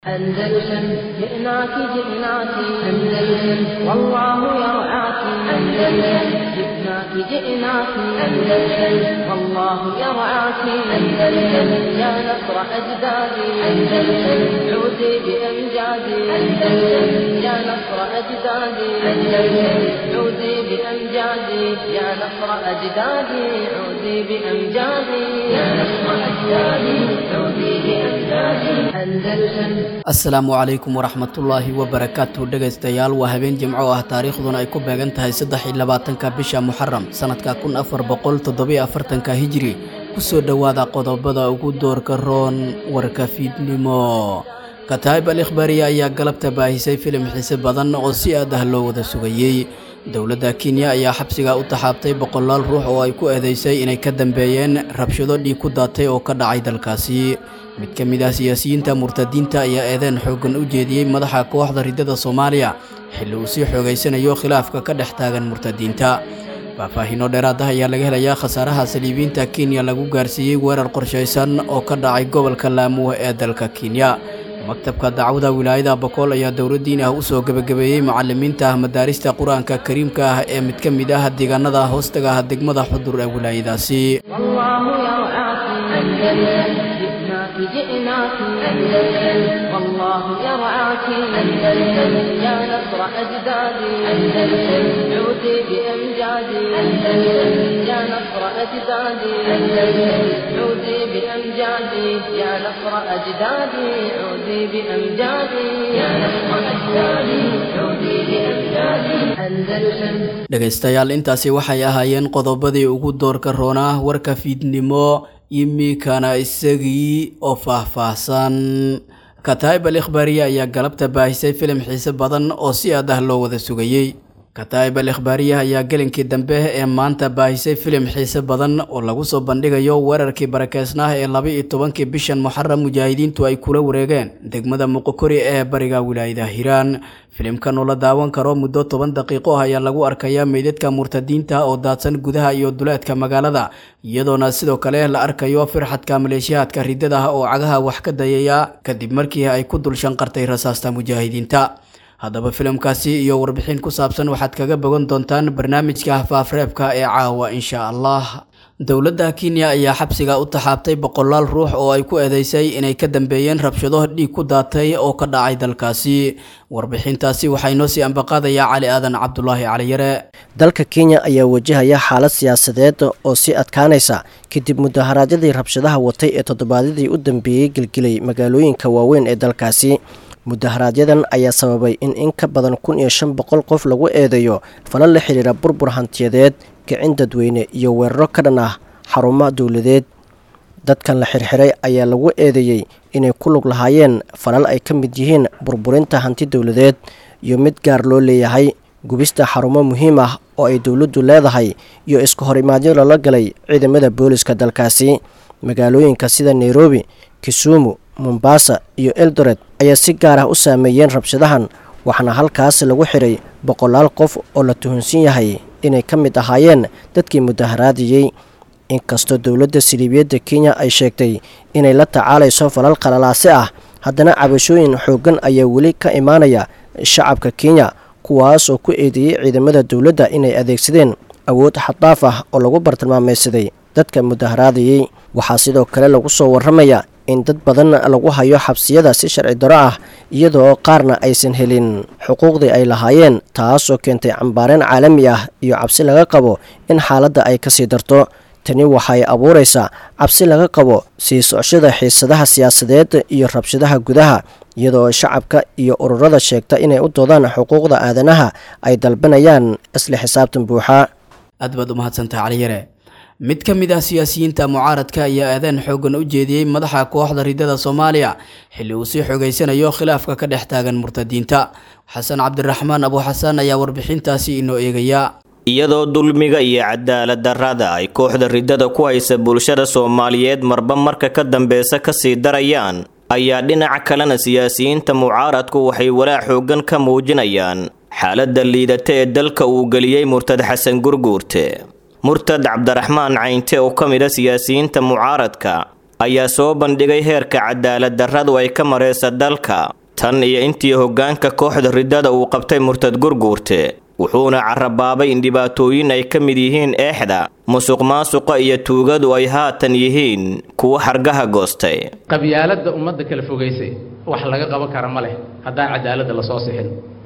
أندلسن جئناك جئناك أندلسن والله يرعاك أندلسن جئناك جئناك أندلسن والله يرعاك أندلسن يا نصر أجدادي أندلسن عودي بأمجادي أندلسن يا نصر أجدادي أندلسن عودي بأمجادي يا نصر أجدادي عودي بأمجادي يا نصر أجدادي عودي بأمجادي أندلسن asalaamu calaykum waraxmatullaahi wabarakaatu dhegaystayaal waa habeen jimco ah taariikhduna ay ku beegan tahay saddex iyo labaatanka bisha muxaram sanadka kun afar boqol toddobiyo afartanka hijiri kusoo dhowaada qodobada ugu doorka roon warka fiidnimo kataa'ib al ikhbaariya ayaa galabta baahisay filim xiise badan oo si aad ah loo wada sugayey dowladda kenya ayaa xabsiga u taxaabtay boqolaal ruux oo ay ku eedeysay inay ka dambeeyeen rabshado dhiig ku daatay oo ka dhacay dalkaasi mid ka mid ah siyaasiyiinta murtadiinta ayaa eedeen xooggan u jeediyey madaxa kooxda riddada soomaaliya xilli uu sii xoogaysanayo khilaafka ka dhex taagan murtadiinta faahfaahiino dheeraad ah ayaa laga helayaa khasaaraha saliibiinta kenya lagu gaarsiiyey weerar qorshaysan oo ka dhacay gobolka laamuwa ee dalka kenya maktabka dacwada wilaayada bokool ayaa dowladdiin ah u soo gebagabeeyey macallimiinta ah madaarista qur-aanka kariimka ah ee mid ka mid ah deegaanada hoostaga ah degmada xudur ee wilaayadaasi جئناك أندلسن والله يرعاك أندلسن يا نصر أجدادي أندلسن عودي بأمجادي أندلسن يا نصر أجدادي أندلسن عودي بأمجادي يا نصر أجدادي عودي بأمجادي يا نصر أجدادي عودي بأمجادي أندلسن dhegaystayaal intaasi waxay ahaayeen qodobadii ugu doorka roonaa warka fiidnimo imikana isagii oo faahfaahsan kataa'ib al ikhbaariya ayaa galabta baahisay filim xiise badan oo si aad ah loo wada sugayey kataa'ib al ikhbaariya ayaa gelinkii dambe ee maanta baahisay filim xiise badan oo lagu soo bandhigayo weerarkii barakeysnaah ee laba-iyo tobankii bishan muxaram mujaahidiintu ay kula wareegeen degmada muqokori ee bariga wilaayada hiiraan filimkan oo la daawan karo muddo toban daqiiqo ah ayaa lagu arkayaa meydadka murtadiinta oo daadsan gudaha iyo duleedka magaalada iyadoona sidoo kale la arkayo firxadka maleeshiyaadka riddada ah oo cagaha wax ka dayaya kadib markii ay ku dul shanqartay rasaasta mujaahidiinta haddaba filimkaasi iyo warbixin ku saabsan waxaad kaga bogan doontaan barnaamijka faafreebka ee caawa insha allah dowladda kenya ayaa xabsiga u taxaabtay boqolaal ruux oo ay ku eedeysay inay ka dambeeyeen rabshado dhiig ku daatay oo ka dhacay dalkaasi warbixintaasi waxaa inoo sii ambaqaadaya cali aadan cabdulaahi caliyare dalka kenya ayaa wajahaya xaalad siyaasadeed oo sii adkaanaysa kadib mudaharaadyadii rabshadaha watay ee toddobaadyadii u dambeeyey gelgelay magaalooyinka waaweyn ee dalkaasi mudaharaaadyadan ayaa sababay in in ka badan kun iyo shan boqol qof lagu eedeeyo fala la xidhiira burbur hantiyadeed kicin dadweyne iyo weeraro ka dhan ah xarumaha dowladeed dadkan la xirxiray ayaa lagu eedeeyey inay ku lug lahaayeen falal ay ka mid yihiin burburinta hanti dowladeed iyo mid gaar loo leeyahay gubista xarumo muhiim ah oo ay dowladdu leedahay iyo isku horimaadyo lala galay ciidamada booliska dalkaasi magaalooyinka sida nairobi kisumu mombasa iyo eldoret ayaa si gaar ah u saameeyeen rabshadahan waxaana halkaas lagu xiray boqolaal qof oo la tuhunsan yahay inay ka mid ahaayeen dadkii mudaharaadiyey inkastoo dowladda siliibiyadda kenya ay sheegtay inay la tacaalayso falal qalalaase ah haddana cabashooyin xooggan ayaa weli ka imaanaya shacabka kenya kuwaas oo ku eedeeyey ciidamada dowladda inay adeegsadeen awood xaddaaf ah oo lagu bartilmaamaysaday dadka mudaharaadayey waxaa sidoo kale lagu soo warramaya in dad badan lagu hayo xabsiyada si sharci daro ah iyadoo qaarna aysan helin xuquuqdii ay lahaayeen taasoo keentay cambaareen caalami ah iyo cabsi laga qabo in xaaladda ay kasii darto tani waxay abuuraysaa cabsi laga qabo sii socoshada xiisadaha siyaasadeed iyo rabshadaha gudaha iyadoo shacabka iyo ururada sheegta inay u doodaan xuquuqda aadanaha ay dalbanayaan isla xisaabtan buuxa aad baad u mahadsantaha caliyare mid ka mid ah siyaasiyiinta mucaaradka ayaa aadaan xooggan u jeediyey madaxa kooxda riddada soomaaliya xilli uu sii xogaysanayo khilaafka ka dhex taagan murtadiinta xasan cabdiraxmaan abuuxasaan ayaa warbixintaasi inoo eegaya iyadoo dulmiga iyo cadaalad darrada ay kooxda riddada ku haysa bulshada soomaaliyeed marba marka ka dambeysa kasii darayaan ayaa dhinaca kalena siyaasiyiinta mucaaradku waxay walaac xooggan ka muujinayaan xaaladda liidata ee dalka uu geliyey murtad xasan gurguurte murtad cabdiraxmaan caynte oo ka mid a siyaasiyiinta mucaaradka ayaa soo bandhigay heerka cadaalad darradu ay ka maraysa dalka tan iyo intii hoggaanka kooxda riddada uu qabtay murtad gurguurte wuxuuna carabaabay in dhibaatooyin ay ka mid yihiin eexda musuq maasuqa iyo tuugadu ay haatan yihiin kuwo xargaha goostay qabyaaladda ummadda kala fogaysay wax laga qaban kara ma leh haddaan cadaaladda lasoo sixin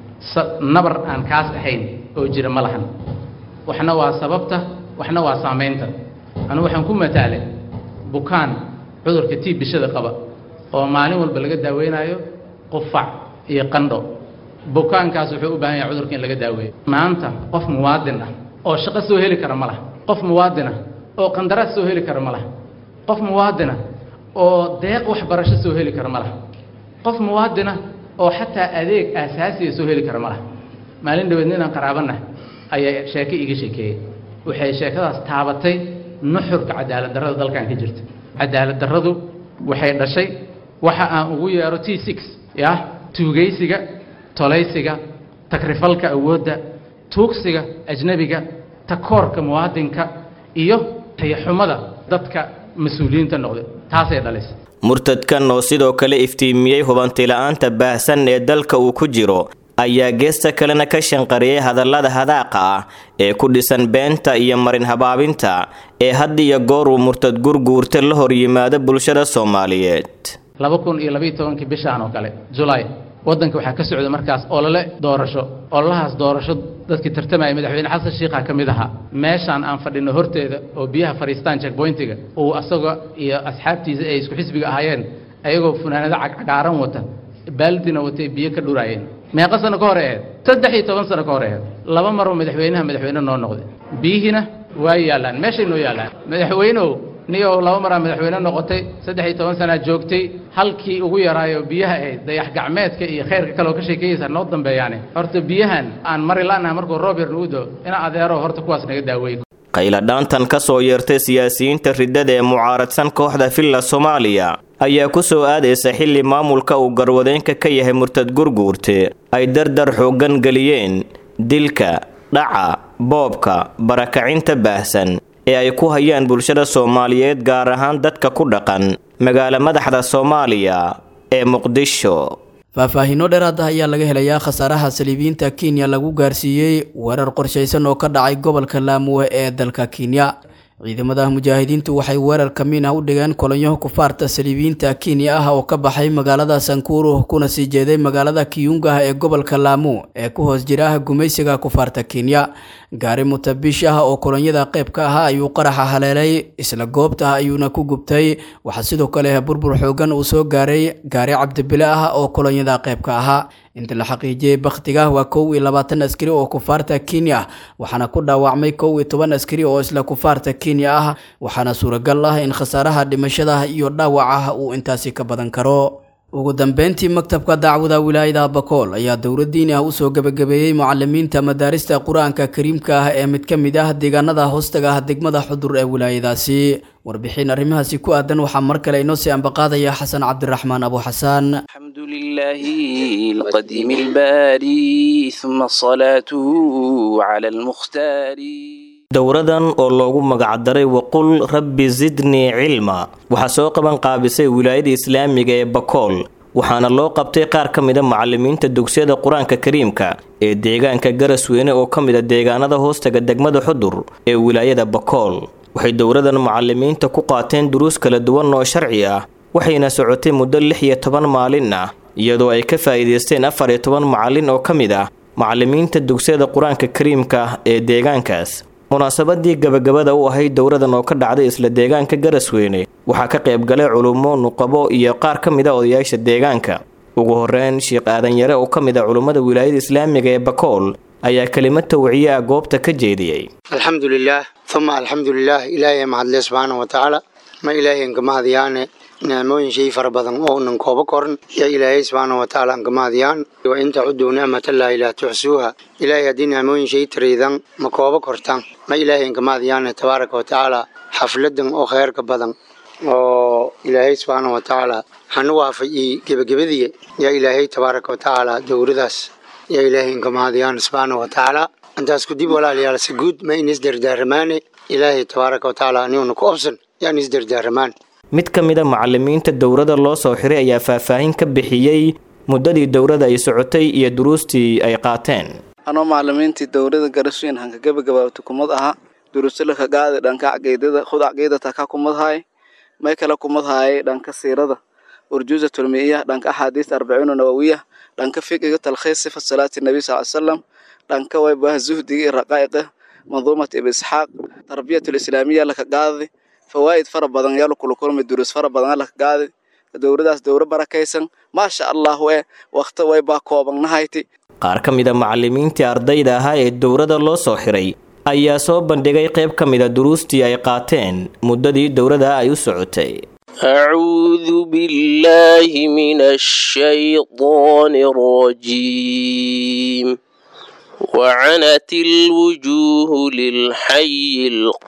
nabar aan kaas ahayn oo jira ma lahan waxna waa sababta waxna waa saamaynta anu waxaan ku mataalay bukaan cudurka tii bishada qaba oo maalin walba laga daaweynayo qufac iyo qandho bukaankaas wuxuu u baahan yahay cudurka in laga daaweeyo maanta qof muwaadin ah oo shaqo soo heli kara ma laha qof muwaadin ah oo qandaraas soo heli kara ma laha qof muwaadin ah oo deeq waxbarasho soo heli kara ma laha qof muwaadin ah oo xataa adeeg aasaasiya soo heli kara ma laha maalin dhaweed ninaan qaraabanah ayaa sheeke iga sheekeeyey waxay sheekadaas taabatay nuxurka cadaalad darrada dalkan ka jirta cadaalad darradu waxay dhashay waxa aan ugu yeero t six yah tuugaysiga tolaysiga takrifalka awoodda tuugsiga ajnebiga takoorka muwaadinka iyo tayaxumada dadka mas-uuliyiinta noqday taasay dhalisay murtadkan oo sidoo kale iftiimiyey hubantila'aanta baahsan ee dalka uu ku jiro ayaa geesta kalena ka shanqariyey hadallada hadaaqa ah ee ku dhisan beenta iyo marin habaabinta ee had iyo goor uu murtad gurguurta la hor yimaado bulshada soomaaliyeed laba kun iyo labayo tobankii bishaan oo kale julaay waddanka waxaa ka socda markaas olole doorasho ololahaas doorasho dadkii tartamaya madaxweyne xasan shiikha ka mid ahaa meeshaan aan fadhino horteeda oo biyaha fadhiistaan checkpointiga uu asaga iyo asxaabtiisa ay isku xisbiga ahaayeen ayagoo funaanado cagcagaaran wata baaldina watay biyo ka dhuraayeen meeqa sano ka hor aheed saddex iyo toban sano ka hor aheed laba maroo madaxweynaha madaxweyne noo noqday biyihiina waa yaallaan meeshay noo yaallaan madaxweyneow niyow laba maraa madaxweyne noqotay saddex iyo toban sanaa joogtay halkii ugu yaraayo biyaha ahayd dayax gacmeedka iyo khayrka kale oo ka sheekeeyeysa noo dambeeyaane horta biyahan aan mari la'naha markuu roob yar nagu do ina adeero horta kuwaas naga daaweey qayladhaantan ka soo yeertay siyaasiyiinta riddada ee mucaaradsan kooxda villa soomaaliya ayaa ku soo aadaysa xilli maamulka uu garwadeynka ka yahay murtad gurguurte ay dardar xooggan geliyeen dilka dhaca boobka barakacinta baahsan ee ay ku hayaan bulshada soomaaliyeed gaar ahaan dadka ku dhaqan magaalo madaxda soomaaliya ee muqdisho faahfaahiino dheeraad ah ayaa laga helayaa khasaaraha saliibiyiinta kenya lagu gaarsiiyey weerar qorshaysan oo ka dhacay gobolka laamuwe ee dalka kenya ciidamada mujaahidiintu waxay weerar kamiin ah u dhigeen kolonyaha kufaarta saliibiyiinta kenya ah oo ka baxay magaalada sankuru kuna sii jeeday magaalada kiyunga ee gobolka laamu ee ku hoos jira gumaysiga kufaarta kenya gaari mutabish ah oo kolonyada qayb ka ahaa ayuu qaraxa haleelay isla goobta ayuuna ku gubtay waxaa sidoo kale burbur xoogan uu soo gaaray gaari cabdibile ah oo kolonyada qayb ka ahaa inta la xaqiijiyey bakhtiga waa kow iyo labaatan askari oo kufaarta kenya waxaana ku dhaawacmay kow iyo toban askari oo isla kufaarta kenya ah waxaana suuragal ah in khasaaraha dhimashada iyo dhaawaca uu intaasi ka badan karo ugu dambeyntii maktabka dacwada wilaayada bakool ayaa dowlad diini ah usoo gebagabeeyey mucalimiinta madaarista qur-aanka kariimka ah ee mid ka mid ah deegaanada hoostaga ah degmada xudur ee wilaayadaasi warbixin arrimahaasi ku aadan waxaa mar kale inoo sii ambaqaadaya xasan cabdiraxmaan abu xasaan الحمد لله القديم الباري ثم صلاته على المختار dowradan oo loogu magacdaray waqul rabbi zidnii cilma waxaa soo qaban qaabisay wilaayada islaamiga ee bakool waxaana loo qabtay qaar ka mida macalimiinta dugsiyada qur-aanka kariimka ee deegaanka garasweyne oo ka mid a deegaanada hoostaga degmada xudur ee wilaayada bakool waxay dowradan macalimiinta ku qaateen duruus kala duwan oo sharci ah waxayna socotay muddo lix iyo toban maalin ah iyadoo ay ka faa'iidaysteen afar iyo toban macalin oo ka mid ah macalimiinta dugsiyada qur-aanka kariimka ee deegaankaas munaasabadii gabagabada u ahayd dowradan oo ka dhacday isla deegaanka garasweyne waxaa ka qayb galay culummo nuqabo iyo qaar ka mid a odayaasha deegaanka ugu horeyn sheekh aadan yare oo ka mid a culummada wilaayada islaamiga ee bakool ayaa kelimad tawciye ah goobta ka jeediyey alxamdu lilaah uma alxamdu lilaah ilaahay mahadle subxaana wa tacaala ma ilaahay nkamahadyaane nicmooyin shay fara badan oo nan kooba koran yaa ilaahay subxaana wa tacaala nkamahadyaan wa in tacuduu nicmatallaahi laa tuxsuuha ilaahay haddii nicmooyin shay taraydan ma kooba kortaan ma ilaahay nkamahadyaane tabaaraka wa tacaala xafladan oo kheyrka badan oo ilaahay subxaana wa tacaala hanu waafajiyey gebagabadiya yaa ilaahay tabaaraka wa tacaala dowradaas yaa ilaahay nkamahadiyaan subxaana wa tacaala intaas kudib walaalayaal si guud ma in isdardaaramaane ilaahay tabaaraka wa tacaala aniguna ku obsan yaan isdardaaramaan mid ka mid a macalimiinta dowladda loo soo xiray ayaa faahfaahin ka bixiyey muddadii dowladda ay socotay iyo duruustii ay qaateen anoo macalimiintii dowladda garasooyin hanka gabagabaabta kumad ahaa duruusalaka gaadi dhanka caqiidada khud caqiidata ka kumad haay may kale kumad haayay dhanka siirada urjuuza tulmiya dhanka axaadiis arbaciina nawawiya dhanka fiqiga talkhiis sifa salaati nabi sal salam dhanka waybaha zuhdiga iyo raqaa'iqa manduumat ibn isxaaq tarbiyatul islaamiya laka gaadi fawaa'id fara badan yaa lakula kulmay duruus fara badan laka gaadi dowladaas dowla barakaysan maasha allah e wakti waybaa koobannahayti qaar ka mid a macalimiintii ardayda ahaa ee dowladda loo soo xiray ayaa soo bandhigay qayb ka mid a duruustii ay qaateen muddadii dowladda ay u socotay أعوذ بالله من الشيطان الرجيم وعنت الوجوه للحي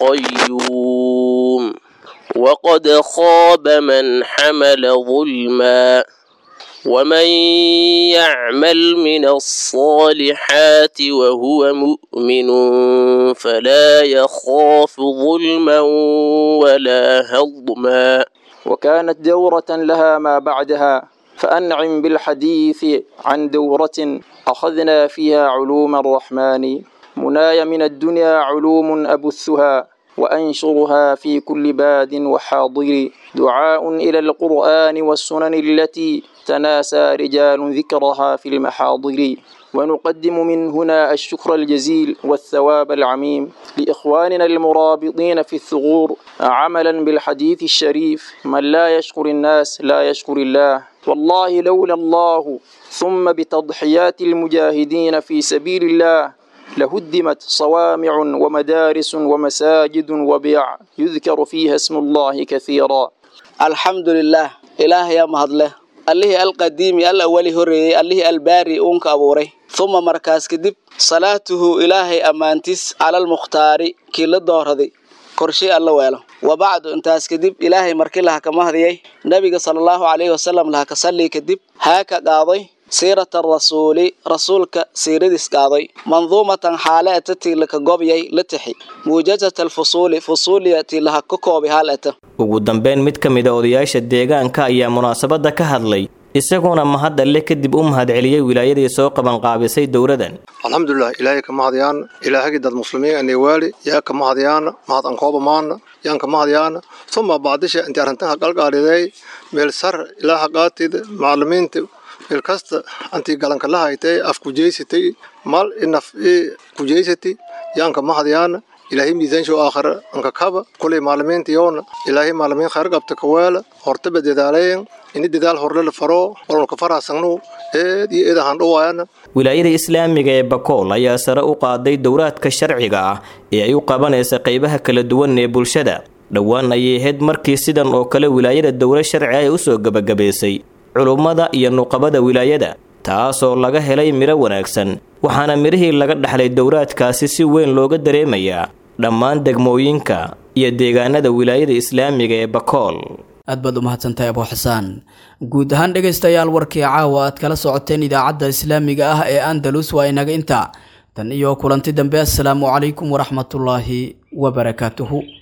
القيوم وقد خاب من حمل ظلما ومن يعمل من الصالحات وهو مؤمن فلا يخاف ظلما ولا هضما وكانت دورة لها ما بعدها فأنعم بالحديث عن دورة أخذنا فيها علوم الرحمن مناي من الدنيا علوم أبثها وأنشرها في كل باد وحاضر دعاء إلى القرآن والسنن التي تناسى رجال ذكرها في المحاضر ونقدم من هنا الشكر الجزيل والثواب العميم لإخواننا المرابطين في الثغور عملا بالحديث الشريف من لا يشكر الناس لا يشكر الله والله لولا الله ثم بتضحيات المجاهدين في سبيل الله لهدمت صوامع ومدارس ومساجد وبيع يذكر فيها اسم الله كثيرا الحمد لله إله يا مهدله allihii alqadiimi al awali horeeyey allihii albaari uunka abuuray uma markaas kadib salaatuhu ilaahay ammaantiis calalmukhtaari kii la dooraday korshey alla weelo wa bacdu intaas kadib ilaahay markii laha kama hadiyay nebiga sala allahu calayhi wasalam laha ka sallii kadib haa ka qaaday siirata rasuuli rasuulka siiradiis qaaday manduumatan xaale eta tii laka gobyay la tixi muujazat alfusuuli fusuuliya tii laha ka koobi haal eta ugu dambeyn mid ka mid a odayaasha deegaanka ayaa munaasabadda ka hadlay isaguna mahad alle kadib u mahadceliyey wilaayadii soo qabanqaabisay dowladan alxamdulilah ilaahay ka mahadyaana ilaahagii dad muslimiin anewaali yaa ka mahadyaana mahad ankooba maana yaan ka mahadyaana suma bacdisha intii arrintan haqalqaaliday meel sar ilaa haqaatida macalimiinta meel kasta antii galanka la haytay af kujeysatay mal inaf kujeysati yaan ka mahadyaana ilaahay miisaansho aakhira anka kaba kulay maalimiinta yoona ilaahay maalimiin khayr qabta kaweela hortaba dadaalayen ini dadaal horle la faro walka faraasangnu eed iyo eed ahaan dhawaayana wilaayada islaamiga ee bakool ayaa sare u qaaday dowraadka sharciga ah ee ay u qabanaysa qaybaha kala duwan ee bulshada dhowaan ayay ahayd markii sidan oo kale wilaayada dowla sharci ay u soo gebagabaysay culummada iyo nuqabada wilaayada taasoo laga helay midho wanaagsan waxaana midhihii laga dhaxlay dowraadkaasi si weyn looga dareemayaa dhammaan degmooyinka iyo deegaanada wilaayada islaamiga ee bakool aad baad u mahadsantahay abuu xasaan guud ahaan dhegaystayaal warkii caawa aad kala socoteen idaacadda islaamiga ah ee andalus waa inaga intaa tan iyo kulanti dambe assalaamu calaykum waraxmatullaahi wabarakaatuhu